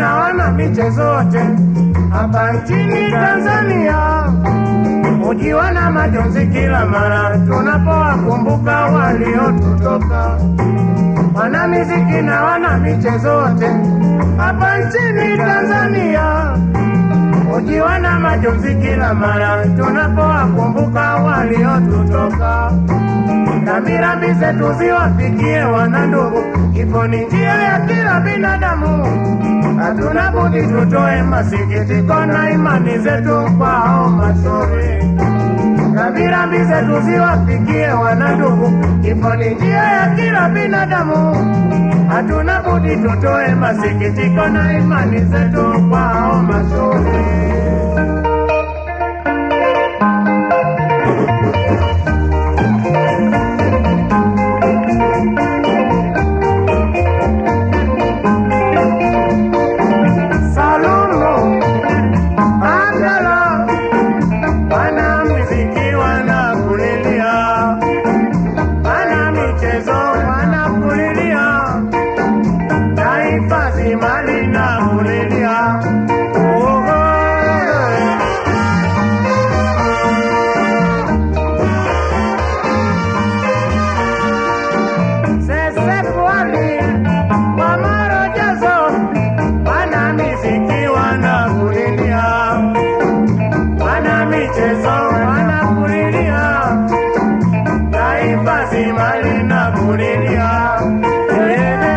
na wana michezo wote hapa nchini Tanzania hujiwa na majonzi kila mara tunapowakumbuka waliotutoka. Wana miziki na wana michezo wote hapa nchini Tanzania hujiwa na majonzi kila mara tunapowakumbuka waliotutoka. Rambirambi zetu ziwafikie wana ndugu, kifo ni njia ya kila binadamu. Hatuna budi tutoe masikitiko na imani zetu kwao mashauri. Rambirambi zetu ziwafikie wana ndugu, kifo ni njia ya kila binadamu. Hatuna budi tutoe masikitiko na imani zetu kwao mashauri. Salumu, Angela, wana muziki wanakulilia, wana michezo wanakulilia, taifa zima linakulilia. Oho. Sese pwani, kwa marojazo, wana miziki wanakulilia, wana michezo wanakulilia, taifa zima linakulilia. Eh.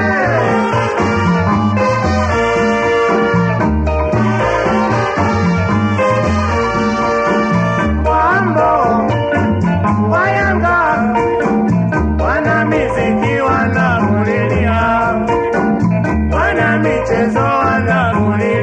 Wambo, Wayanga, wana miziki wanakulilia, wana michezo wanakulilia.